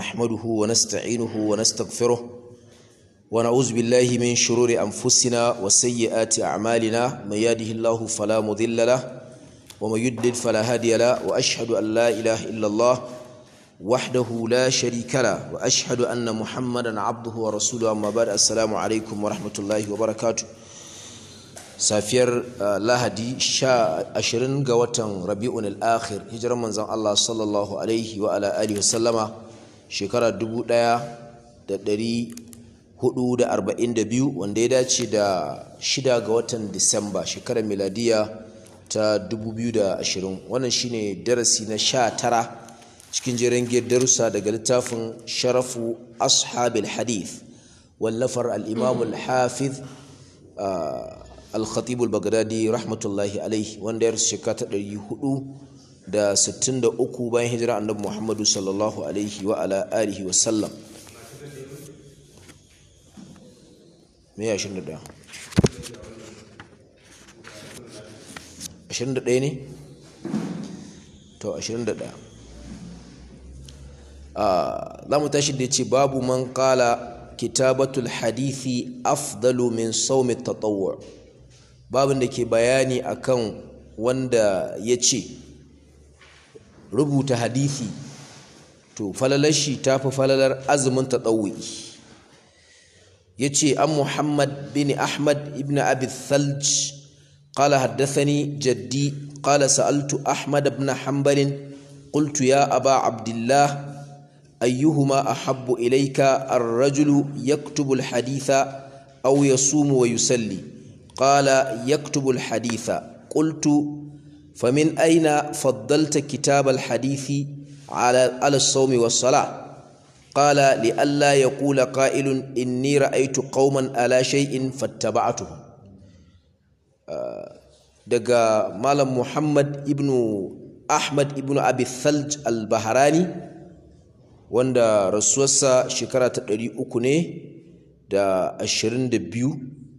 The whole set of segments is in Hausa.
نحمده ونستعينه ونستغفره ونعوذ بالله من شرور أنفسنا وسيئات أعمالنا من يهده الله فلا مضل له ومن يضلل فلا هادي له وأشهد أن لا إله إلا الله وحده لا شريك له وأشهد أن محمدا عبده ورسوله أما بعد السلام عليكم ورحمة الله وبركاته safiyar lahadi sha ashirin ga watan rabi'un al-akhir hijirar manzon Allah sallallahu alaihi wa ala alihi wasallama shekara dubu ɗaya da ɗari hudu da arba'in da biyu wanda ya dace da shida ga watan disamba shekarar miladiya ta dubu biyu da ashirin wannan shine darasi na sha tara cikin jerin darussa daga littafin sharafu ashabil hadith wallafar al-imam al-hafiz al-khatib al-baghdadi rahmatullahi alaihi wanda ya rasu shekara ta ɗari hudu da sittin da uku bayan hijira annabi muhammadu sallallahu alaihi wa ala alihi wa sallam me ya ashirin da ɗaya ashirin da ɗaya ne to ashirin da ɗaya za mu tashi da ce babu man kala kitabatul hadithi afdalu min saumi tatawwur babin da ke bayani akan wanda ya ce rubuta hadithi to falalar shi ta fi falalar azumin taɗawi ya ce an muhammad bin ahmad ibn abi thalj قال حدثني جدي قال سألت أحمد بن حنبل قلت يا أبا عبد الله أيهما أحب إليك الرجل يكتب الحديث أو يصوم ويسلي قال يكتب الحديث قلت فمن أين فضلت كتاب الحديث على على الصوم والصلاة قال لئلا يقول قائل إني رأيت قوما على شيء فاتبعتهم daga malam Muhammad ibnu Ahmad ibnu Abi Thalj al-Bahrani wanda rasuwarsa shekara ta ɗari uku ne da ashirin da biyu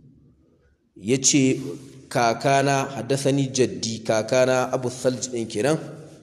ya ce kakana haddasani jaddi kakana abu thalj ɗin kenan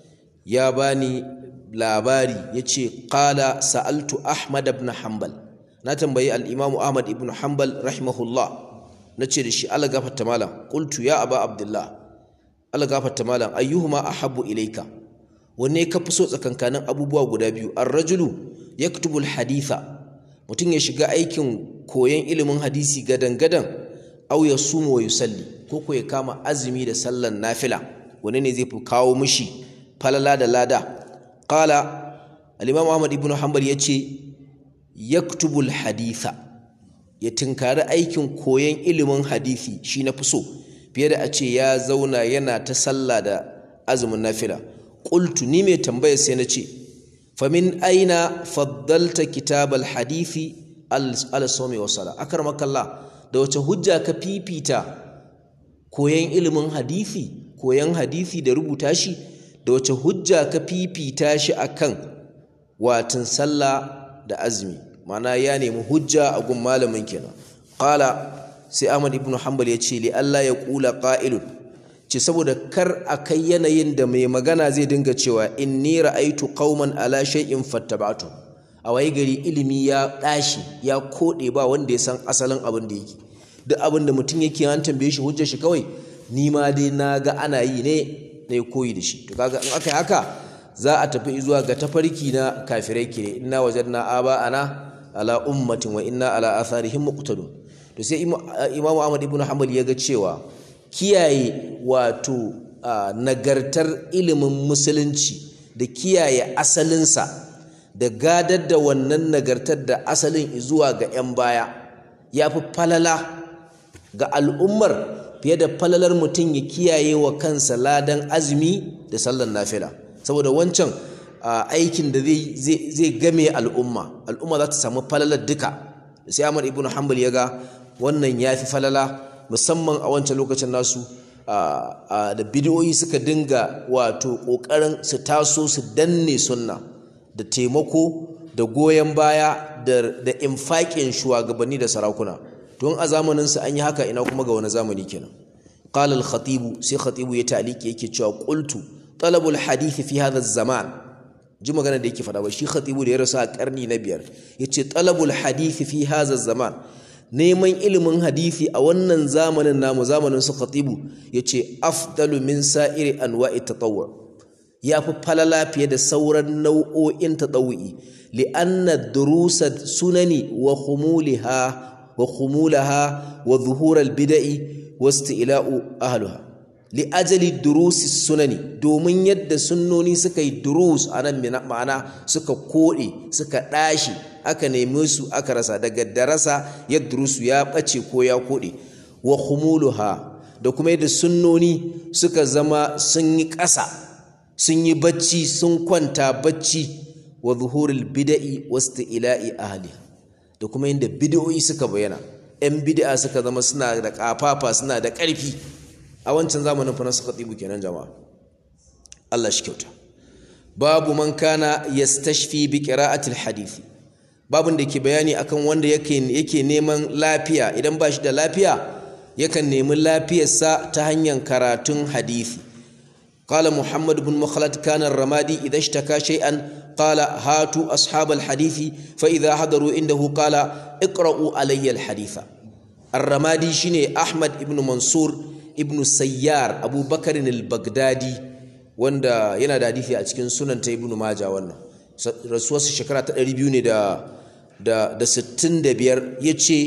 ya bani labari ya ce ƙala sa'altu ahmad ibn hanbal na tambayi al'imamu ahmad ibn hanbal rahimahullah na ce da shi ala gafarta malam ƙultu ya aba abdullah ala gafarta malam ayyuhuma ahabbu ilaika wanne ka fi so tsakankanin abubuwa guda biyu ar-rajulu yaktubul haditha mutum ya shiga aikin koyon ilimin hadisi gadan-gadan au ya sumu wa yusalli ko ko ya kama azumi da sallan nafila wani ne zai fi kawo mishi falala da lada qala al-imam Ahmad ibn Hanbal yace yaktubul haditha ya tinkari aikin koyon ilimin hadisi shi na fi so fiye da a ce ya zauna yana ta sallah da azumin nafila qultu ni mai tambaya sai na ce famin aina faddalta kitabal hadithi al-sawmi wa sala akramakallah da wace hujja ka fifita koyan ilimin hadisi koyan hadisi da rubuta shi da wace hujja ka fifita shi akan watan sallah da azumi mana ya nemi hujja a gun malamin kenan qala sai Ahmad ibn Hanbal ya ce li Allah ya kula qa'ilun ce saboda kar a kai yanayin da mai magana zai dinga cewa inni ra'aitu qauman ala shay'in fattaba'tu a waye gari ilimi ya ɗashi ya koɗe ba wanda ya san asalin abin da yake duk abin da mutum yake an tambaye shi hujjar shi kawai ni ma dai na ga ana yi ne na yi koyi da shi to kaga in aka yi haka za a tafi zuwa ga tafarki na kafirai kire inna wajadna aba ana ala ummatin wa inna ala atharihim muqtadun to sai imamu ahmad ibn hanbal ya ga cewa kiyaye wato nagartar ilimin musulunci da kiyaye asalinsa da gadar da wannan nagartar da asalin zuwa ga 'yan baya ya fi falala ga al'ummar fiye da falalar mutum ya kiyaye wa kansa ladan azumi da sallar nafila saboda wancan aikin da zai game al'umma al'umma za ta samu falalar duka sai Ahmad ibn Hanbal ya ga wannan ya fi falala musamman a wancan lokacin nasu da bidiyoyi suka dinga wato ƙoƙarin su taso su danne sunna da taimako da goyon baya da infaƙin shugabanni da sarakuna tun a zamaninsu an yi haka ina kuma ga wani zamani kenan qala al-khatib sai khatibu ya taliki yake cewa qultu talabul hadith fi hadha zaman ji magana da yake faɗa ba shi khatibu da ya rasu a karni na biyar yace talabul hadisi fi hadha zaman neman ilimin hadisi a wannan zamanin namu zamanin su khatibu yace afdalu min sa'iri anwa'i tatawwu ya fi falala fiye da sauran nau'o'in tatawu'i li'anna durusa sunani wa khumuliha wa khumulaha wa zuhural bid'i wa isti'la'u ahliha li'ajali durusi sunani domin yadda sunnoni suka yi durus a nan ma'ana suka koɗe suka ɗashi aka neme su aka rasa daga darasa ya durusu ya ɓace ko ya koɗe wa khumuluha da kuma yadda sunnoni suka zama sun yi ƙasa sun yi bacci sun kwanta bacci wa zuhurul bida'i wasu ila'i ahliha da kuma yadda bid'o'i suka bayyana 'yan bid'a suka zama suna da ƙafafa suna da ƙarfi a wancan zamanin fa nasu khatibu kenan jama'a Allah shi kyauta babu man kana yastashfi bi qira'atil hadisi babun da ke bayani akan wanda yake yake neman lafiya idan ba shi da lafiya yakan nemi lafiyarsa ta hanyar karatun hadisi قال محمد بن مخلد كان الرمادي إذا اشتكى شيئا قال هاتوا أصحاب الحديث فإذا حضروا عنده قال اقرأوا علي الحديث الرمادي شيني أحمد بن منصور ibnu sayyar abubakar al-baghdadi wanda yana da hadisi a cikin sunan ta ibnu maja wannan rasuwarsa shekara ta 200 ne da da da 65 yace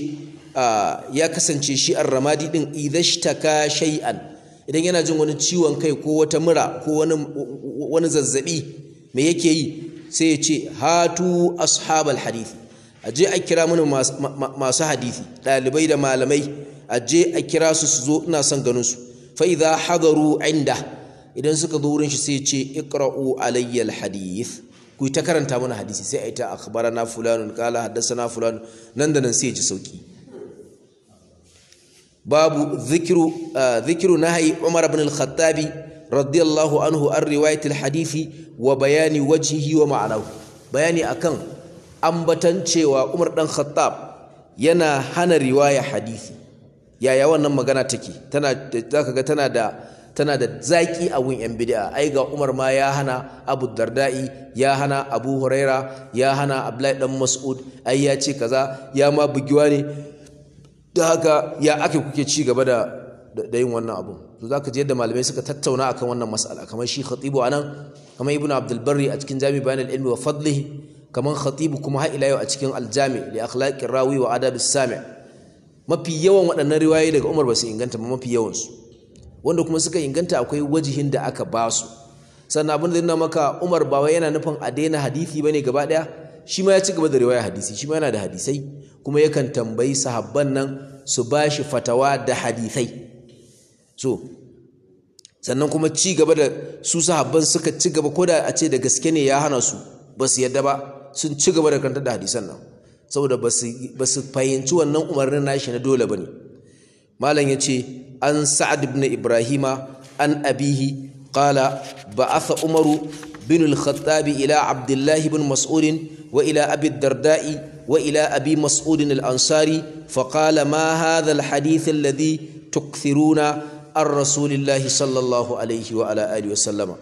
ya kasance shi ar-ramadi din idhashtaka shay'an idan yana jin wani ciwon kai ko wata mura ko wani wani zazzabi me yake yi sai ya ce hatu ashabal hadisi aje a kira mana masu hadisi dalibai da malamai aje a kira su su zo ina son ganin su fa idza hadaru inda idan suka zo wurin shi sai ya ce iqra'u alayya alhadith ku ta karanta mana hadisi sai ai ta akhbarana fulanun qala haddathana fulan nan da nan sai ya ji sauki babu dhikru dhikru nahyi umar ibn al-khattab radiyallahu anhu an riwayat alhadisi wa bayani wajhihi wa ma'anahu bayani akan ambatan cewa umar dan khattab yana hana riwaya hadisi yaya wannan magana take tana zaka ga tana da tana da zaki a wun yan bid'a ai ga Umar ma ya hana Abu Darda'i ya hana Abu Huraira ya hana Abdullahi dan Mas'ud ai ya ce kaza ya ma bugiwa ne da haka ya ake kuke ci gaba da da yin wannan abu to zaka ji yadda malamai suka tattauna akan wannan mas'ala kamar shi khatibu anan kamar Ibn Abdul Barri a cikin Jami' Bayan al-Ilmi wa Fadlihi kamar khatibu kuma har ila yau a cikin Al-Jami' li akhlaqir rawi wa adabis sami' mafi yawan waɗannan riwayoyi daga Umar ba su inganta ba mafi yawansu wanda kuma suka inganta akwai wajihin da aka ba su sannan abin da zai maka Umar ba wai yana nufin a daina hadisi bane gaba ɗaya shi ma ya ci gaba da riwaya hadisi shi ma yana da hadisai kuma yakan tambayi sahabban nan su ba shi fatawa da hadisai so sannan kuma ci gaba da su sahabban suka ci gaba ko da a ce da gaske ne ya hana su ba su yadda ba sun ci gaba da kantar da hadisan nan saboda ba su fahimci wannan umarnin nashi na dole ba ne malam ya ce an sa'ad ibn ibrahima an abihi qala ba'atha umaru bin al-khattab ila abdullahi ibn mas'ud wa ila abi darda'i wa ila abi mas'ud al-ansari fa qala ma hadha al-hadith alladhi tukthiruna an rasulillahi sallallahu alayhi wa ala alihi wa sallama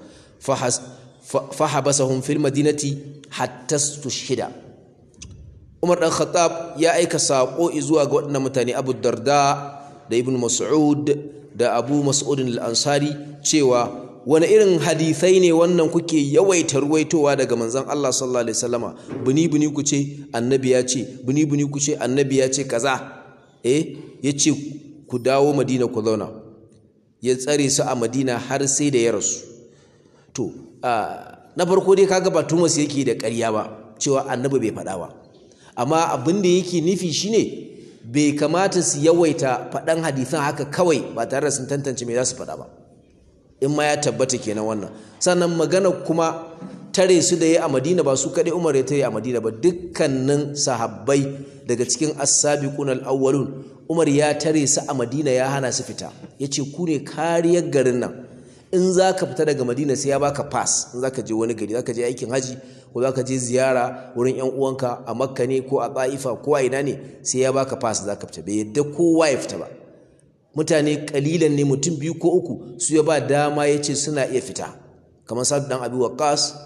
fahabasahum fil madinati hatta tushhida Umar dan Khattab ya aika sako zuwa ga waɗannan mutane Abu Darda da Ibn Mas'ud da Abu Mas'ud al-Ansari cewa wani irin hadisai ne wannan kuke yawaita ruwaitowa daga manzon Allah sallallahu alaihi wasallama buni buni ku ce annabi ya ce buni buni ku ce annabi ya ce kaza eh yace ku dawo Madina ku zauna ya tsare su a Madina har sai da ya rasu to na farko dai kaga ba Tumas yake da ƙarya ba cewa annabi bai faɗa ba amma abin da yake nufi shine bai kamata su yawaita faɗan hadisan haka kawai ba tare da sun tantance me za su faɗa ba in ma ya tabbata kenan wannan sannan magana kuma tare su da ya a madina ba su kaɗai umar ya tare a madina ba dukkanin sahabbai daga cikin as-sabiqun al-awwalun umar ya tare su a madina ya hana su fita yace ku ne kariyar garin nan in za ka fita daga madina sai ya baka pass in za ka je wani gari za ka je aikin haji ko za ka je ziyara wurin yan uwanka a makka ne ko a ta'ifa ko a ina ne sai ya baka pass za ka fita bai yadda kowa ya fita ba mutane kalilan ne mutum biyu ko uku su ya ba dama ya ce suna iya fita kamar sa'ad dan abi waqas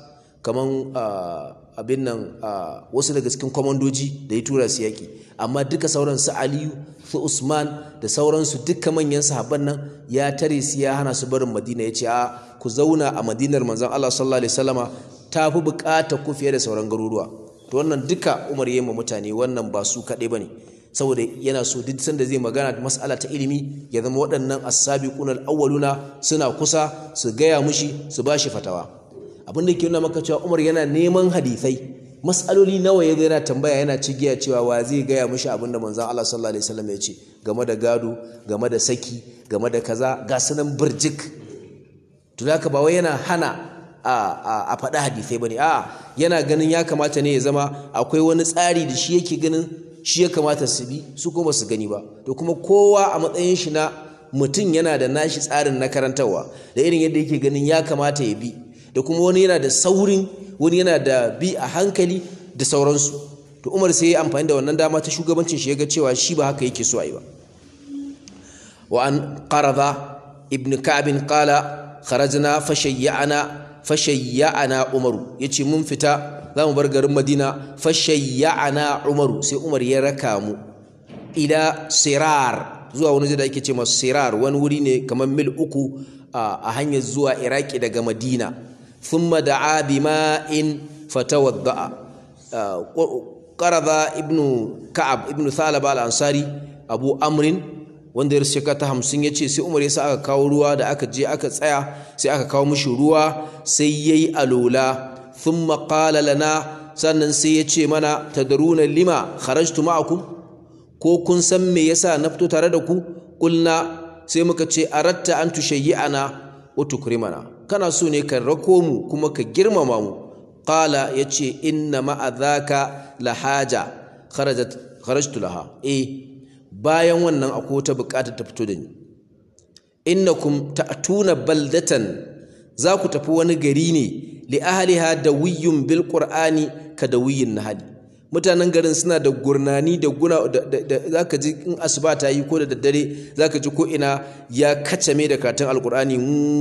kaman abin nan wasu daga cikin kwamandoji da ya tura su yaƙi amma duka sauran su aliyu su usman da sauransu duka manyan sahabban nan ya tare su ya hana su barin madina ya ce a ku zauna a madinar manzon allah sallallahu alaihi wasallama ta fi buƙatar ku fiye da sauran garuruwa to wannan duka umar ya ma mutane wannan ba su kaɗai ba ne saboda yana so duk sanda zai magana da mas'ala ta ilimi ya zama waɗannan as-sabiqun al-awwaluna suna kusa su gaya mushi su bashi fatawa abin da ke nuna maka cewa Umar yana neman hadisai mas'aloli nawa ya yana tambaya yana cigiya cewa wa zai gaya mushi abin da manzon Allah sallallahu alaihi wasallam ya ce game da gado game da saki game da kaza ga sunan burjik to haka ba wai yana hana a faɗi hadisai bane a'a yana ganin ya kamata ne ya zama akwai wani tsari da shi yake ganin shi ya kamata su bi su kuma su gani ba to kuma kowa a matsayin shi na mutum yana da nashi tsarin na karantarwa da irin yadda yake ganin ya kamata ya bi da kuma wani yana da saurin wani yana da bi a hankali da sauransu to umar sai ya amfani da wannan dama ta shugabancin shi ya ga cewa shi ba haka yake so a yi ba wa an qarada ibn ka'b qala kharajna fashayya'na fashayya'na umaru yace mun fita za mu bar garin madina fashayya'ana umaru sai umar ya raka mu ila sirar zuwa wani da ake ce masu sirar wani wuri ne kamar mil uku a hanyar zuwa iraki daga madina thumma da'a bima'in fatawadda'a qarada ibnu ka'ab ibnu thalaba al-ansari abu amrin wanda ya shekara ta hamsin ya ce sai umar ya sa aka kawo ruwa da aka je aka tsaya sai aka kawo mishi ruwa sai yayi alola thumma qala lana sannan sai ya ce mana tadaruna lima kharajtu ma'akum ko kun san me yasa na fito tare da ku kulna sai muka ce aratta an tushayyi'ana wa tukrimana kana so ne ka rako mu kuma ka girmama mu qala yace inna ma'a dhaka la haja kharajat kharajtu laha eh bayan wannan akwai wata bukatar ta fito da ni innakum ta'tuna baldatan za ku tafi wani gari ne li ahliha dawiyyun bil qur'ani ka dawiyyin nahali mutanen garin suna da gurnani da guna da zaka ji in asuba ta yi ko da daddare zaka ji ko ina ya kacame da karatun alqur'ani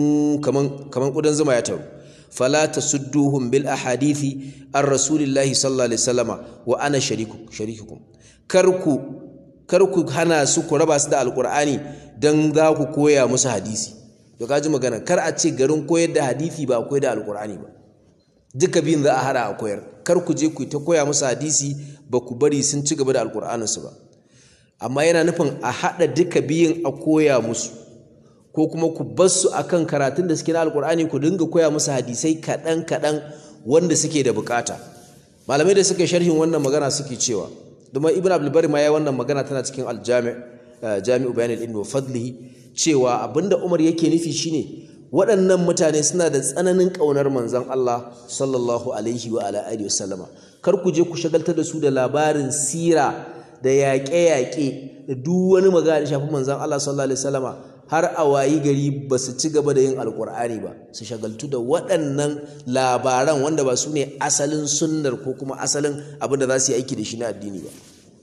kaman kaman kudan zuma ya taru fala tasudduhum bil ahadithi ar rasulillahi sallallahu alaihi wasallama wa ana shariku sharikukum karku karku hana su ku raba su da alqur'ani dan za ku koya musu hadisi to kaji magana kar a ce garin koyar da hadisi ba koyar da alqur'ani ba duka biyun za a hada a koyar kar ku je ku ta koya musu hadisi ba ku bari sun ci gaba da alqur'aninsu ba amma yana nufin a hada duka biyun a koya musu ko kuma ku bar su akan karatun da suke na alkur'ani ku dinga koya musu hadisai kaɗan kaɗan wanda suke da bukata malamai da suka sharhin wannan magana suke cewa domin ibn abdulbari ma ya wannan magana tana cikin aljami jami'u bayan ilmi wa fadlihi cewa abinda umar yake nufi shine waɗannan mutane suna da tsananin ƙaunar manzon Allah sallallahu alaihi wa ala alihi wasallama kar ku je ku shagaltar da su da labarin sira da yaƙe-yaƙe da duk wani magana da shafi manzon Allah sallallahu alaihi wasallama har a wayi gari ba su ci gaba da yin alkur'ani ba su shagaltu da waɗannan labaran wanda ba su ne asalin sunnar ko kuma asalin abin da za su yi aiki da shi na addini ba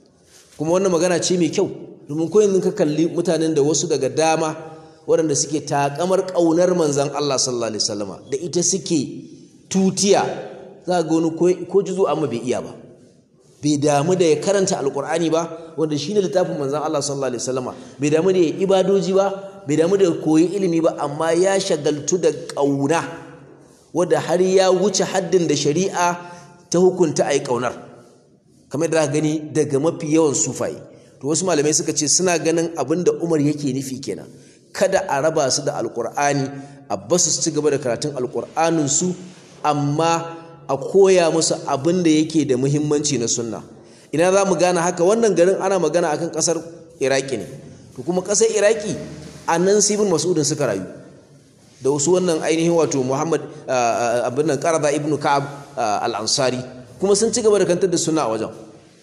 kuma wannan magana ce mai kyau domin ko yanzu ka kalli mutanen da wasu daga dama waɗanda suke takamar ƙaunar manzan Allah sallallahu alaihi wasallama da ita suke tutiya za ga wani ko jizo amma bai iya ba bai damu da ya karanta alkur'ani ba wanda shi ne littafin manzan Allah sallallahu alaihi wasallama bai damu da ya ibadoji ba bai damu da koyi ilimi ba amma ya shagaltu da ƙauna wadda har ya wuce haddin da shari'a ta hukunta a yi ƙaunar kamar da gani daga mafi yawan sufaye to wasu malamai suka ce suna ganin abin da umar yake nufi kenan kada a raba su da alkur'ani a basu su ci gaba da karatun alkur'aninsu amma a koya musu abin da yake da muhimmanci na sunna ina za mu gane haka wannan garin ana magana akan kasar iraki ne to kuma kasar iraki a nan su ibn mas'udin suka rayu da wasu wannan ainihin wato muhammad abin nan qarada ibn ka'ab al-ansari kuma sun ci gaba da kantar da sunna a wajen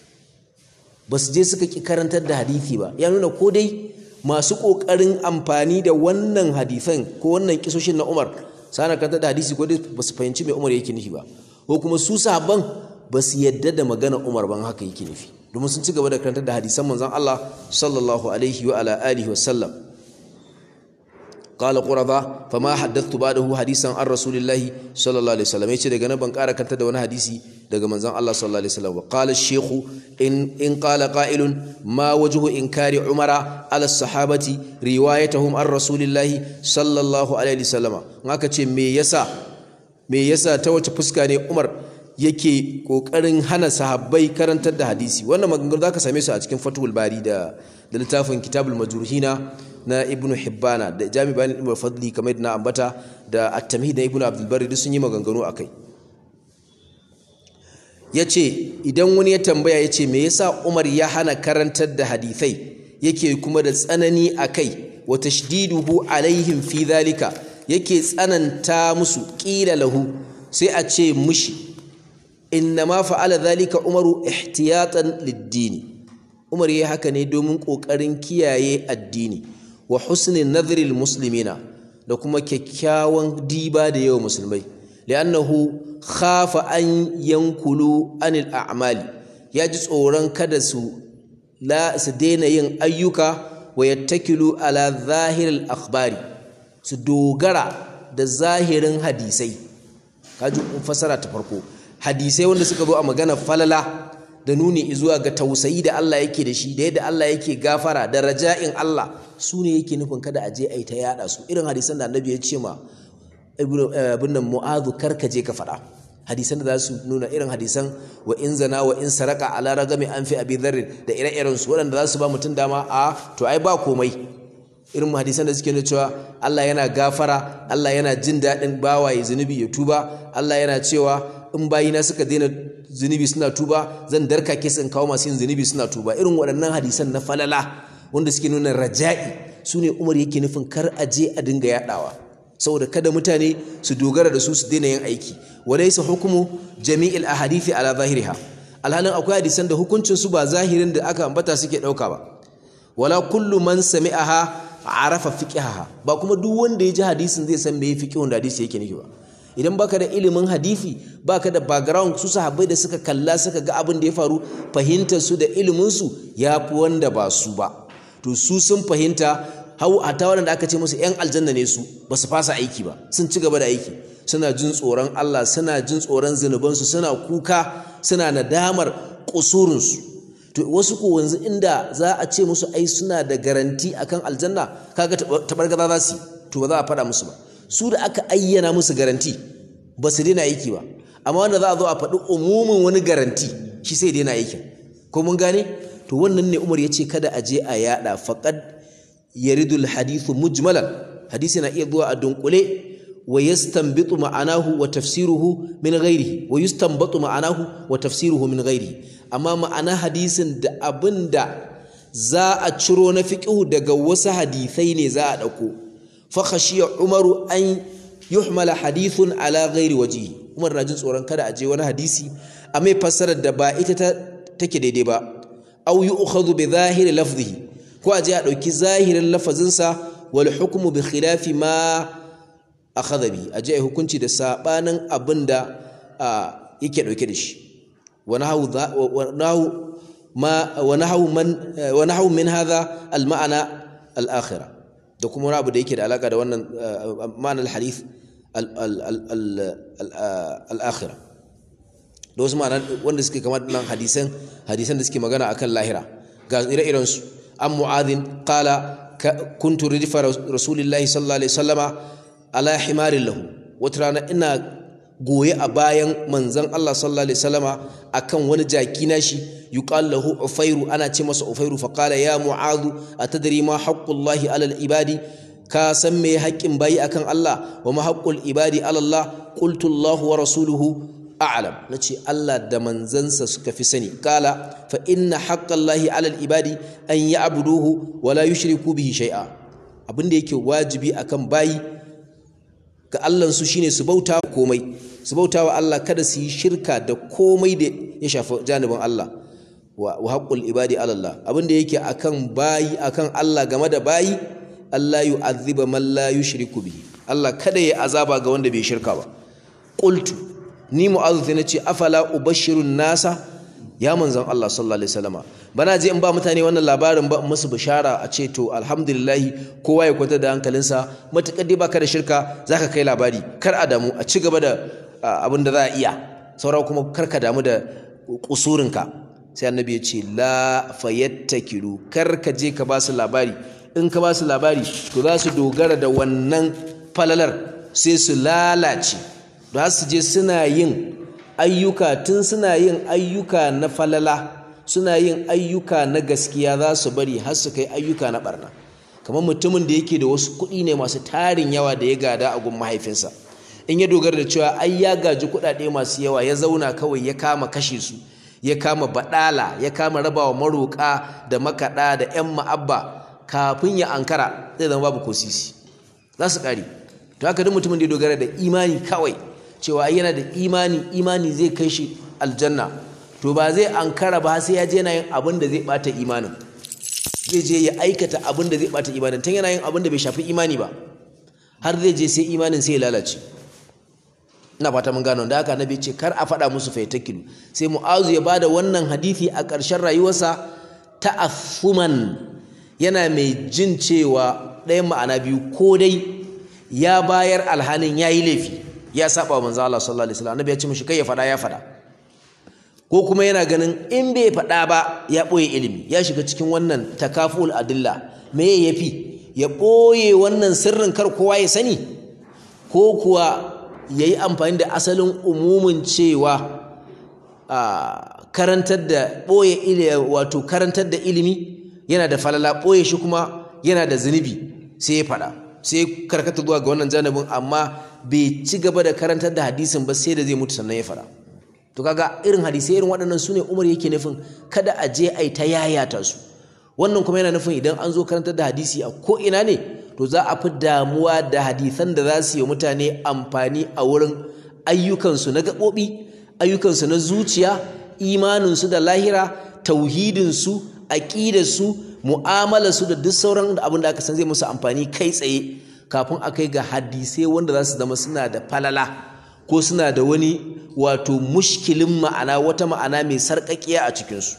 ba su je suka ki karantar da hadisi ba ya nuna ko dai masu kokarin amfani da wannan hadisan ko wannan kisoshin na umar sana kantar da hadisi ko dai ba su fahimci mai umar yake nufi ba ko kuma su sahabban ba su yadda da magana umar ban haka yake nufi domin sun ci gaba da karantar da hadisan manzon Allah sallallahu alaihi wa ala alihi wa sallam qala qurada fama haddathtu ba'dahu hadisan an rasulillahi sallallahu alaihi wasallam yace daga nan ban ƙara kanta da wani hadisi daga manzon Allah sallallahu alaihi wasallam qala ash-shaykh in in qala qa'ilun ma wajhu inkari umara ala sahabati riwayatuhum an rasulillahi sallallahu alaihi wasallam haka ce me yasa me yasa ta wace fuska ne Umar yake kokarin hana sahabbai karantar da hadisi wannan maganganu zaka same su a cikin Fathul Bari da da littafin Kitabul Majruhina na Ibn Hibbana da Jami' Bayan Ibn Fadli kamar yadda na ambata da At-Tamhid na Ibn Abdul Barri duk sun yi maganganu akai yace idan wani ya tambaya yace me yasa Umar ya hana karantar da hadisai yake kuma da tsanani akai wa tashdiduhu alaihim fi dhalika yake tsananta musu qila lahu sai a ce mushi innama fa'ala dhalika umaru ihtiyatan lid-dini umar yayi haka ne domin kokarin kiyaye addini wa husni nadhril muslimina da kuma kyakkyawan diba da yawa musulmai li'annahu khafa an yankulu anil a'mali ya ji tsoron kada su la su daina yin ayyuka wa yattakilu ala zahiril akhbari su dogara da zahirin hadisai kaji fasara ta farko hadisai wanda suka zo a magana falala da nuni zuwa ga tausayi da Allah yake da shi da yadda Allah yake gafara da raja'in Allah su ne yake nufin kada a je a yi ta yada su irin hadisan da annabi ya ce ma ibn nan mu'adhu karka je ka faɗa hadisan da za su nuna irin hadisan wa in zana wa in saraka ala ragami an fi abi dharr da ire-iren su waɗanda za su ba mutum dama a to ai ba komai irin hadisan da suke nuna cewa Allah yana gafara Allah yana jin daɗin bawaye zunubi ya tuba Allah yana cewa in bayina suka daina zunubi suna tuba zan darkake su in kawo masu yin zunubi suna tuba irin waɗannan hadisan na falala wanda suke nuna raja'i su ne umar yake nufin kar a je a dinga yaɗawa saboda kada mutane su dogara da su su daina yin aiki walaysa hukumu jami'il ahadithi ala zahiriha alhalin akwai hadisan da hukuncin su ba zahirin da aka ambata suke ɗauka ba wala kullu man sami'aha arafa fiqhaha ba kuma duk wanda ya ji hadisin zai san me fiqhun da hadisi yake nufi ba idan baka da ilimin hadisi baka da background su sahabbai da suka kalla suka ga abin da ya faru fahimtar su da ilimin su yafi wanda ba su ba to su sun fahimta hau a ta wanda aka ce musu yan aljanna ne su ba su fasa aiki ba sun ci gaba da aiki suna jin tsoron Allah suna jin tsoron zunubansu suna kuka suna nadamar kusurinsu to wasu ko wanzu inda za a ce musu ai suna da garanti akan aljanna kaga tabargaza za su to ba za a faɗa musu ba su da aka ayyana musu garanti ba su daina aiki ba amma wanda za a zo a faɗi umumin wani garanti shi sai daina aikin ko mun gane to wannan ne Umar ya ce kada a je a yada faqad yaridul hadithu mujmalan hadisi na iya zuwa a dunkule wa yastanbitu ma'anahu wa tafsiruhu min ghairihi wa yustanbatu ma'anahu wa tafsiruhu min ghairihi amma ma'ana hadisin da abinda za a ciro na fiqhu daga wasu hadisai ne za a dauko fa khashiya umaru an yuhmala hadithun ala ghairi wajihi umar na jin tsoron kada a je wani hadisi a mai fassarar da ba ita ta take daidai ba aw yu'khadhu bi zahiri lafzihi ko a je a dauki zahirin lafazinsa wal hukmu bi khilafi ma akhadha bi a je a hukunci da sabanin abinda yake dauke da shi wa nahu wa nahu ma wa nahu man wa nahu min hadha al ma'ana al akhirah da kuma wani abu da yake da alaka da wannan ma'anar hadith al-akhira da wasu ma'anar wanda suke kamar nan hadisan hadisan da suke magana akan lahira ga ire-iren su an mu'adhin qala kuntu rifa rasulillahi sallallahu alaihi wasallama ala himarin lahu wata rana ina goye a bayan manzon Allah sallallahu alaihi wasallama akan wani jaki nashi yuqal lahu ufairu ana ce masa ufairu fa qala ya mu'adhu atadri ma haqqullahi alal ibadi ka san me haƙƙin bayi akan Allah wa ma haqqul ibadi ala Allah qultu Allah wa rasuluhu a'lam nace Allah da manzansa suka fi sani qala fa inna haqqallahi alal ibadi an ya'buduhu wa la yushriku bihi shay'a abinda yake wajibi akan bayi ga Allahnsu shine su bauta komai su bauta wa Allah kada su yi shirka da komai da ya shafi janibin Allah wa haqqul ibadi ala Allah abinda yake akan bayi akan Allah game da bayi Allah yu'adhiba man la yushriku bihi Allah kada ya azaba ga wanda bai shirka ba qultu ni mu'adhu sai nace afala ubashirun nasa ya manzon Allah sallallahu alaihi wasallama bana je in ba mutane wannan labarin ba musu bishara a ce to alhamdulillah kowa ya kwanta da hankalinsa matakar dai baka da shirka zaka kai labari kar a damu a ci gaba da abin da za a iya saura kuma kar ka damu da kusurinka sai annabi ya ce la fayattakilu kar ka je ka ba su labari in ka ba su labari to za su dogara da wannan falalar sai su lalace za su je suna yin ayyuka tun suna yin ayyuka na falala suna yin ayyuka na gaskiya za su bari har su kai ayyuka na barna kamar mutumin da yake da wasu kuɗi ne masu tarin yawa da ya gada a gun mahaifinsa in ya dogara da cewa ai ya gaji kuɗaɗe masu yawa ya zauna kawai ya kama kashe su ya kama baɗala ya kama rabawa maroƙa da makaɗa da 'yan ma'abba kafin ya ankara zai zama babu ko sisi za su ƙare to haka duk mutumin da ya dogara da imani kawai cewa yana da imani imani zai kai shi aljanna to ba zai ankara ba sai ya je yana yin abin da zai bata imanin zai je ya aikata abin da zai bata imanin tun yana yin abin da bai shafi imani ba har zai je sai imanin sai ya lalace ina fata mun gano da haka annabi ce kar a faɗa musu faitakilu sai mu'azu ya bada wannan hadisi a ƙarshen rayuwarsa ta'affuman yana mai jin cewa ɗayan ma'ana biyu ko dai ya bayar alhanin yayi laifi ya saba wa manzo Allah sallallahu alaihi wasallam annabi ya ce mishi kai ya fada ya fada ko kuma yana ganin in bai fada ba ya boye ilimi ya shiga cikin wannan takaful adilla me yafi ya boye wannan sirrin kar kowa ya sani ko kuwa yayi amfani da asalin umumin cewa a karantar da boye ilimi wato karantar da ilimi yana da falala boye shi kuma yana da zunubi sai ya fada sai karkata zuwa ga wannan janibin amma bai ci gaba da karantar da hadisin ba sai da zai mutu sannan ya fara to kaga irin hadisai irin waɗannan su ne umar yake nufin kada a je a yi ta yayata su wannan kuma yana nufin idan an zo karantar da hadisi a ko ina ne to za a fi damuwa da hadisan da za su yi mutane amfani a wurin ayyukansu na gaɓoɓi ayyukansu na zuciya imaninsu da lahira tauhidinsu aƙidarsu mu'amalarsu da duk sauran abin da aka san zai musu amfani kai tsaye kafin a kai ga hadisai wanda za su zama suna da falala ko suna da wani wato mushkilin ma'ana wata ma'ana mai sarƙaƙiya a cikinsu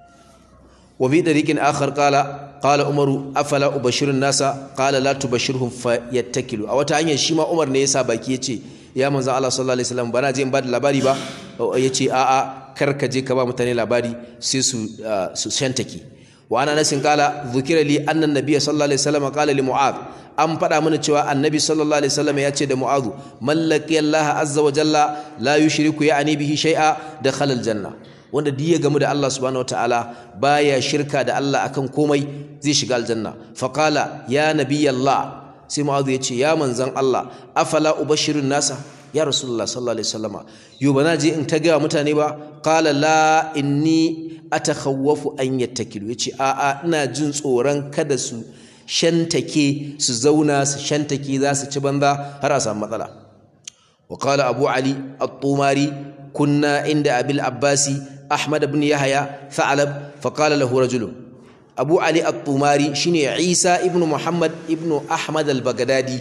wa bi dariqin akhar qala qala umaru afala ubashirun nasa qala la tubashirhum fayattakilu a wata hanyar shi ma umar ne yasa baki yace ya manzo Allah sallallahu alaihi wasallam bana je in ba da labari ba yace a'a kar ka je ka ba mutane labari sai su su shantake wa ana nasin kala dhukira li anna nabiyya sallallahu alaihi wasallam qala li mu'adh an faɗa mana cewa annabi sallallahu alaihi wasallam ya ce da mu'adh mallaki Allah azza wa jalla la yushriku ya'ni bihi shay'a dakhala aljanna wanda duk ya gamu da Allah subhanahu wataala baya shirka da Allah akan komai zai shiga aljanna fa qala ya nabiyallah sai mu'adh ya ce ya manzon Allah afala ubashirun nasa ya rasulullah sallallahu alaihi wasallama yo bana je in ta ga mutane ba qala la inni atakhawwafu an yattakilu yace a a ina jin tsoron kada su shantake su zauna su shantake za su ci banza har a samu matsala wa qala abu ali at-tumari kunna inda abil abbasi ahmad ibn yahya tha'lab fa qala lahu rajulun abu ali at-tumari shine isa ibn muhammad ibn ahmad al-baghdadi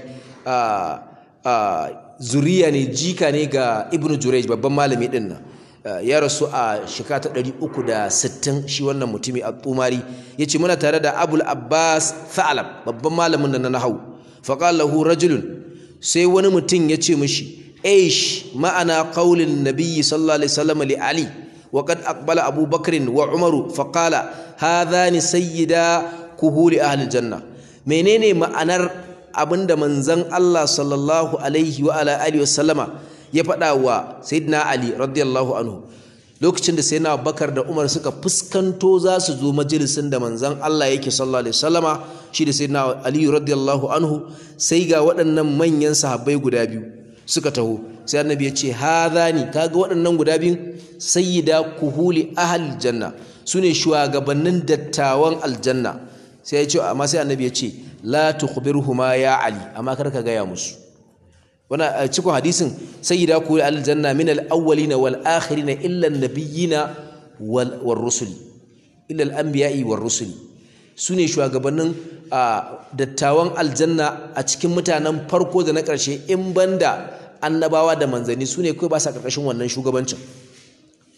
zuriya ne jika ne ga ibn jurej babban malami din nan ya rasu a shekara ta 360 shi wannan mutumi at-tumari yace muna tare da abul abbas tha'lab babban malamin nan na nahwu fa qala lahu rajulun sai wani mutum yace mishi aish ma'ana qaulin nabiyyi sallallahu alaihi wasallam li ali وقد أقبل أبو بكر وعمر فقال هذان سيدا كهول أهل الجنة menene ma'anar abinda manzon Allah sallallahu alaihi wa ala alihi wasallama ya faɗa wa sayyidina Ali radiyallahu anhu lokacin da sayyidina Abubakar da Umar suka fuskanto za su zo majalisin da manzon Allah yake sallallahu alaihi wasallama shi da sayyidina Ali radiyallahu anhu sai ga waɗannan manyan sahabbai guda biyu suka taho sai annabi ya ce hadhani kaga waɗannan guda biyu sayyida kuhuli ahal janna sune shugabannin dattawan aljanna sai ya ce amma sai annabi ya ce la tukhbirhuma ya ali amma kar ka gaya musu wannan cikin hadisin sayyida kuhuli ahal janna min al awwalina wal akhirina illa an nabiyina wal rusuli illa al anbiya'i war rusuli sune shugabannin dattawan aljanna a cikin mutanen farko da na ƙarshe in banda annabawa da manzanni su ne kawai ba sa ƙarƙashin wannan shugabancin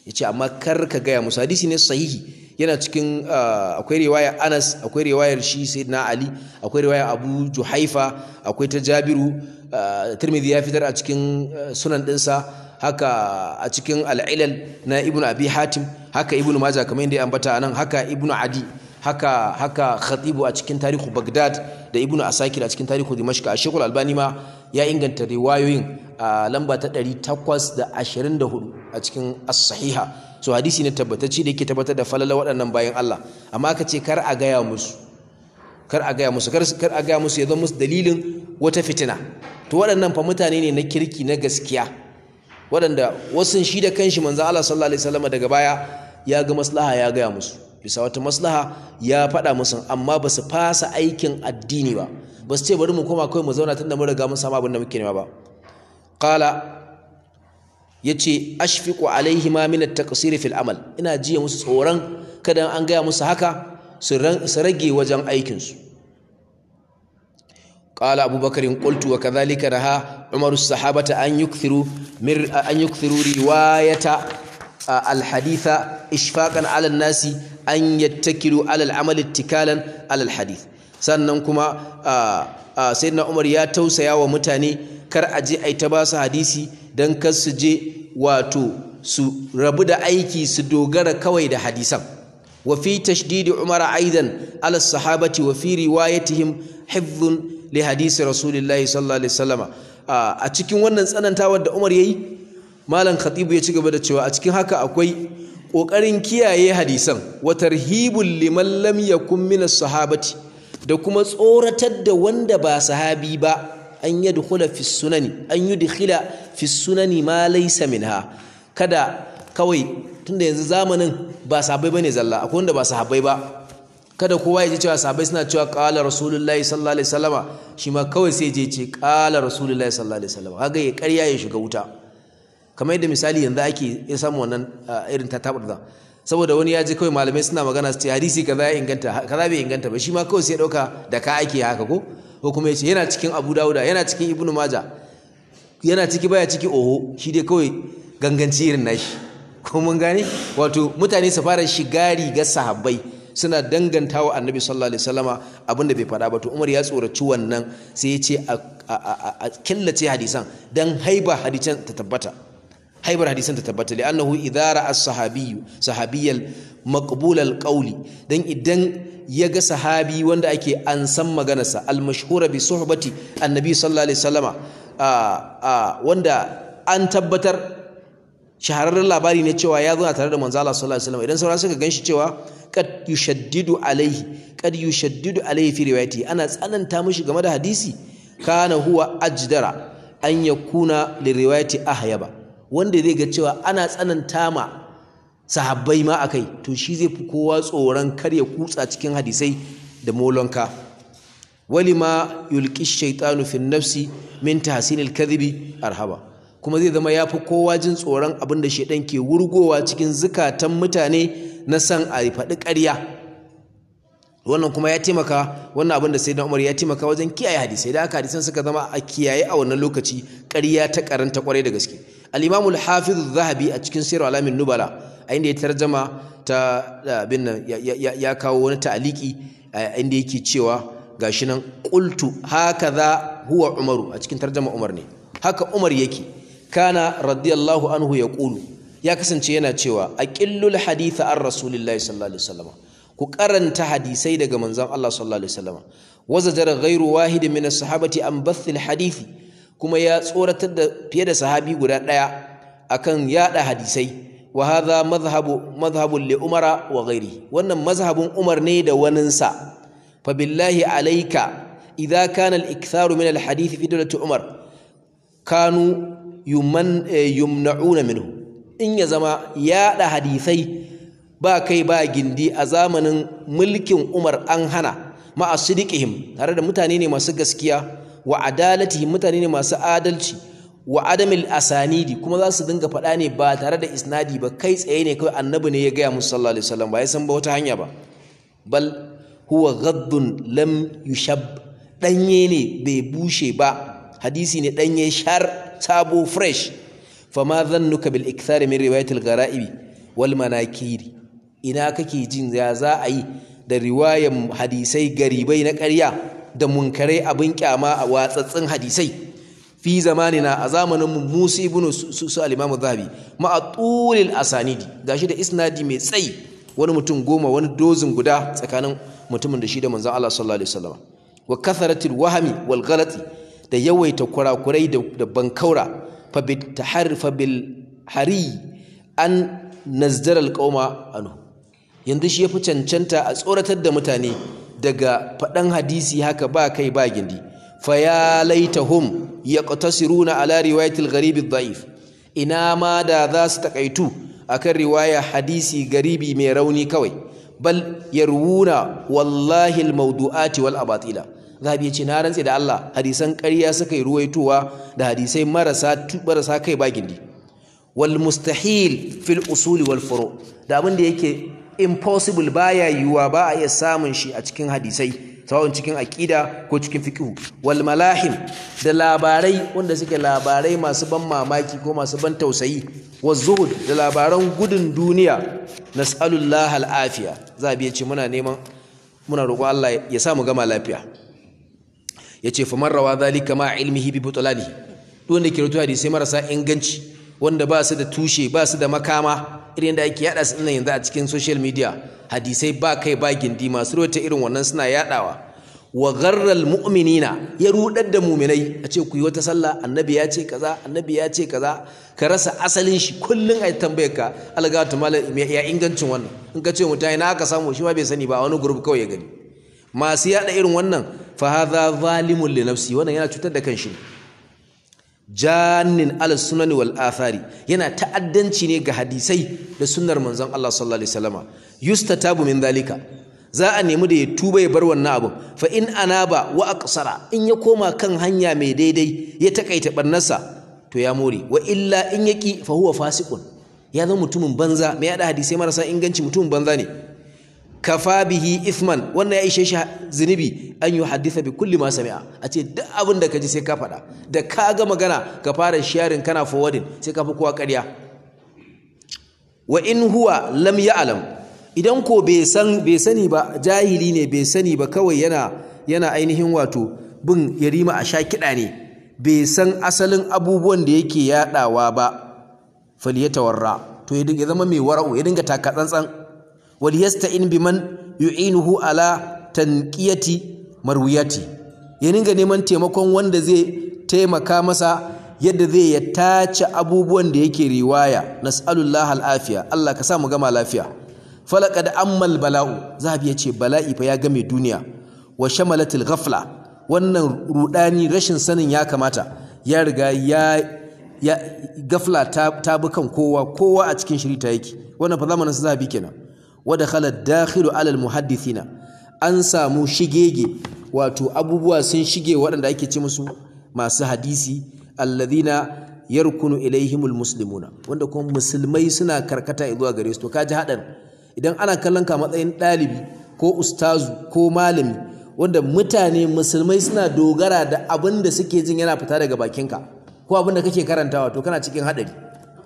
yace amma kar ka gaya musu hadisi ne sahihi yana cikin akwai riwaya Anas akwai riwayar shi Sayyidina Ali akwai riwaya Abu Juhaifa akwai ta Jabiru Tirmidhi ya fitar a cikin sunan dinsa haka a cikin al-Ilal na Ibn Abi Hatim haka Ibn Majah kamar yadda ya ambata anan haka Ibn Adi haka haka Khatibu a cikin tarihu Baghdad da Ibn Asakir a cikin tarihu Dimashq a Sheikhul Albani ma ya inganta riwayoyin a lamba ta 824 a cikin as-sahiha so hadisi ne tabbatacce da yake tabbatar da falala waɗannan bayan Allah amma aka ce kar a gaya musu kar a gaya musu kar a gaya musu ya zama musu dalilin wata fitina to waɗannan fa mutane ne na kirki na gaskiya waɗanda wasu shi da kanshi manzo Allah sallallahu alaihi wasallam daga baya ya ga maslaha ya gaya musu bisa wata maslaha ya faɗa musu amma ba su fasa aikin addini ba ba su ce bari mu koma kawai mu zauna tunda mun riga mun samu abin da muke nema ba qala yace ashfiqu alaihi ma min at-taqsir fil amal ina jiya musu tsoron kada an gaya musu haka su rage wajen aikin su qala abubakar qultu wa kadhalika raha umaru as-sahabata an yukthiru mir an yukthiru riwayata al-haditha ishfaqan ala an-nasi an yattakilu ala al-amal ittikalan ala al-hadith sannan kuma sayyidina umar ya tausaya wa mutane kar a je ai ta ba su hadisi don kar su je wato su rabu da aiki su dogara kawai da hadisan wa fi tashdidi umar aidan ala sahabati wa fi riwayatihim hifdhun li hadisi rasulillahi sallallahu alaihi wasallama a cikin wannan tsanantawar da umar yayi malam khatibu ya ci gaba da cewa a cikin haka akwai kokarin kiyaye hadisan wa tarhibul liman lam yakun min sahabati da kuma tsoratar da wanda ba sahabi ba an yadkhula fi sunani an yudkhila fi sunani ma laysa minha kada kawai tunda yanzu zamanin ba sahabbai bane zalla akwai wanda ba sahabbai ba kada kowa ya ji cewa sahabbai suna cewa qala rasulullahi sallallahu alaihi wasallama shi ma kawai sai je ce qala rasulullahi sallallahu alaihi wasallama kaga ya ƙarya ya shiga wuta kamar yadda misali yanzu ake ya samu wannan irin ta tabar saboda wani ya ji kawai malamai suna magana su ce hadisi kaza ya inganta kaza bai inganta ba shi ma kawai sai ya dauka da ka ake haka ko ko kuma ya ce yana cikin abu dawuda yana cikin ibnu maja yana ciki baya ciki oho shi dai kawai ganganci irin nashi ko mun gane wato mutane su fara shiga rigar sahabbai suna dangantawa annabi sallallahu alaihi wasallama abinda bai faɗa ba to umar ya tsoraci wannan sai ya ce a killace hadisan dan haiba hadisan ta tabbata haibar hadisan ta tabbata li annahu idara as-sahabiyyu sahabiyyal maqbul al-qawli dan idan ya ga sahabi wanda ake an san maganarsa al-mashhura bi suhbati annabi sallallahu alaihi wasallama wanda an tabbatar shahararren labari ne cewa ya zo tare da manzo Allah sallallahu alaihi wasallam idan sauran suka ganshi cewa kad yushaddidu alaihi kad yushaddidu alaihi fi riwayati ana tsananta mishi game da hadisi kana huwa ajdara an yakuna li riwayati ahyaba wanda zai ga cewa ana tsananta ma sahabbai ma akai to shi zai fi kowa tsoron kar ya kutsa cikin hadisai da molonka walima yulqi shaytanu fi nafsi min tahsinil kadhibi arhaba kuma zai zama yafi kowa jin tsoron abin da shaidan ke wurgowa cikin zukatan mutane na san a faɗi ƙarya wannan kuma ya taimaka wannan abin da sai Umar ya taimaka wajen kiyaye hadisai da aka hadisan suka zama a kiyaye a wannan lokaci ƙarya ta karanta kwarai da gaske al-Imam al-Hafiz zahabi a cikin Sirr alamin nubala a inda ya tarjama ta bin nan ya kawo wani ta'aliki inda yake cewa gashi nan qultu hakaza huwa Umaru a cikin tarjama Umar ne haka Umar yake kana radiyallahu anhu yaqulu ya kasance yana cewa aqillul haditha ar rasulillahi sallallahu alaihi wasallam ku karanta hadisai daga manzon Allah sallallahu alaihi wasallam wazajar ghairu wahid min as-sahabati an bathil hadithi kuma ya tsoratar da fiye da sahabi guda daya akan yada hadisai wa hadha madhhabu madhhabun li umara wa ghairi wannan mazhabun umar ne da waninsa fa billahi alayka idza kana al-iktharu min al-hadith fi dawlati umar kanu yuman yumna'una minhu in ya zama yada hadisai ba kai ba gindi a zamanin mulkin Umar an hana ma'a sidiqihim tare da mutane ne masu gaskiya wa adalatihim mutane ne masu adalci wa adamil asanidi kuma za su dinga faɗa ne ba tare da isnadi ba kai tsaye ne kawai annabi ne ya gaya musu sallallahu alaihi wasallam ba ya san ba wata hanya ba bal huwa ghaddun lam yushab danye ne bai bushe ba hadisi ne danye shar sabo fresh fama dhannuka bil ikthar min riwayatil ghara'ibi wal manakiri ina kake jin ya za a yi da riwayan hadisai garibai na ƙarya da munkarai abin kyama a watsatsin hadisai fi zamanina a zamanin mu Musa ibn su al-Imam Zahabi ma atulil asanidi gashi da isnadi mai tsayi wani mutum goma wani dozin guda tsakanin mutumin da shi da manzon Allah sallallahu alaihi wasallam wa katharatil wahmi wal ghalati da yawaita kurakurai da bankaura fa bit taharfa bil hari an nazdara alqauma anhu yanzu shi yafi cancanta a tsoratar da mutane daga faɗan hadisi haka ba kai ba gindi fa ya laitahum yaqtasiruna ala riwayatil gharib ad-da'if ina ma da za su takaitu akan riwaya hadisi garibi mai rauni kawai bal yarwuna wallahi al-mawdu'ati wal abatila zabi yace na rantse da Allah hadisan ƙarya suka yi ruwaitowa da hadisai marasa marasa kai ba gindi wal mustahil fil usul wal furu da abin da yake impossible baya yiwuwa ba a iya samun shi a cikin hadisai sawon cikin aqida ko cikin fiqh wal malahim da labarai wanda suke labarai masu ban mamaki ko masu ban tausayi wa zuhud da labaran gudun duniya nas'alullah al'afiya zabi yace muna neman muna roƙo Allah ya sa mu gama lafiya yace fa marrawa zalika ma ilmihi bi butlani duk wanda ke rubuta hadisi marasa inganci wanda ba su da tushe ba su da makama irin da ake yada su yanzu a cikin social media hadisai ba kai ba gindi masu rubuta irin wannan suna yadawa wa gharral mu'minina ya rudar da mu'minai a ce ku yi wata sallah annabi ya ce kaza annabi ya ce kaza ka rasa asalin shi kullun ai tambayar ka alga ta malam ya ingancin wannan in ka ce mutai na aka samu shi ma bai sani ba a wani group kawai ya gani masu yada irin wannan fa hadha zalimun li nafsi wannan yana cutar da kanshi jannin ala sunani wal athari yana ta'addanci ne ga hadisai da sunnar manzon Allah sallallahu alaihi wasallama yustatabu min dalika za a nemi da ya tuba ya bar wannan abin fa in anaba wa aqsara in ya koma kan hanya mai daidai ya takaita barnarsa to ya more wa illa in yaki fa huwa fasiqun ya zama mutumin banza mai yada hadisai marasa inganci mutumin banza ne kafa bihi ithman wannan ya ishe shi zunubi an yi haddisa bi kulli ma sami'a a ce duk abin da ka ji sai ka faɗa da ka ga magana ka fara sharing kana forwarding sai ka fi kowa ƙarya wa in huwa lam ya'lam idan ko bai san bai sani ba jahili ne bai sani ba kawai yana yana ainihin wato bin yarima a sha kiɗa ne bai san asalin abubuwan da yake yaɗawa ba falyatawarra to ya zama mai wara'u ya dinga taka tsantsan wal yasta'in biman yu'inuhu ala tanqiyati marwiyati ya dinga neman taimakon wanda zai taimaka masa yadda zai ya tace abubuwan da yake riwaya nas'alullah al'afiya Allah ka sa mu gama lafiya falaqad ammal bala'u zahabi yace bala'i fa ya game duniya wa shamalatil ghafla wannan rudani rashin sanin ya kamata ya riga ya ya gafla ta, ta bi kan kowa kowa a cikin shirita yake wannan fa zamanin zahabi kenan wa dakhala dakhilu ala al muhaddithina an samu shigege wato abubuwa sun shige waɗanda ake ce musu masu hadisi alladhina yarkunu ilaihimul muslimuna wanda kuma musulmai suna karkata zuwa gare su to kaji hadan idan ana kallon ka matsayin ɗalibi ko ustazu ko malami wanda mutane musulmai suna dogara da abin da suke jin yana fita daga bakinka ko abin da kake karantawa to kana cikin hadari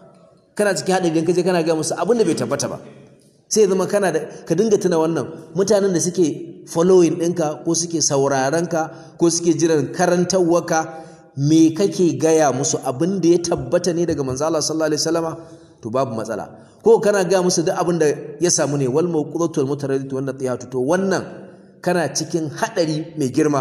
kana cikin hadari idan kaje kana ga musu abin da bai tabbata ba sai ya zama kana da ka dinga tuna wannan mutanen da suke following ɗinka ko suke sauraron ka ko suke jiran karantarwarka me kake gaya musu abin da ya tabbata ne daga manzo Allah sallallahu alaihi wasallama to babu matsala ko kana gaya musu duk abin da ya samu ne wal mawqudatu wal mutaraddid wannan tiyatu to wannan kana cikin hadari mai girma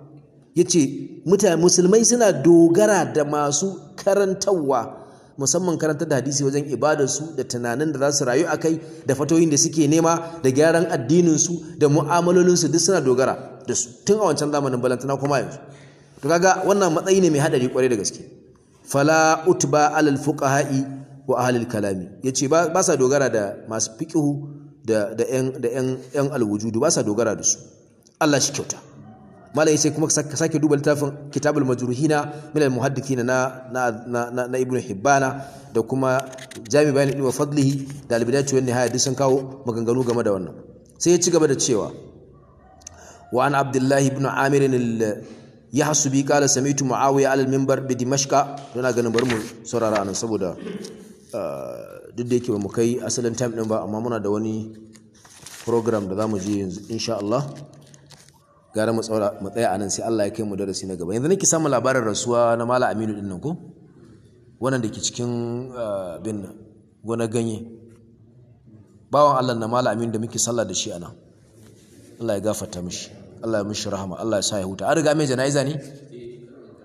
yace mutane musulmai suna dogara da masu karantarwa musamman karantar da hadisi wajen ibadarsu da tunanin da za su rayu a kai da fatoyin da suke nema da gyaran addininsu da mu'amalolinsu duk suna dogara da su tun a wancan zamanin balantana kuma yanzu to kaga wannan matsayi ne mai hadari kwarai da gaske fala utba alal fuqaha'i wa ahlil kalami yace ba ba sa dogara da masu fiqhu da da yan da yan yan alwujudu ba sa dogara da su Allah shi kyauta malai sai kuma ka sake duba littafin kitabul majruhina min al muhaddithina na na na, na ibnu hibbana da kuma jami bayan ibnu fadlihi da al bidayatu wan nihaya duk sun kawo maganganu game da wannan sai ya ci gaba da cewa wa an abdullahi ibn amir al yahsubi qala sami'tu muawiya ala al minbar bi dimashqa to na ganin bari mu saurara anan saboda duk da yake ba mu kai asalin time din ba amma muna da wani program da za mu je yanzu insha Allah gara mu tsaya a nan sai Allah ya kai mu darasi na gaba yanzu nake samun labarin rasuwa na Malam Aminu din nan ko wannan da ke cikin bin gona ganye bawan Allah na Malam Aminu da muke sallah da shi a nan Allah ya gafarta mishi Allah ya mishi rahama Allah ya sa ya huta an riga mai jana'iza ne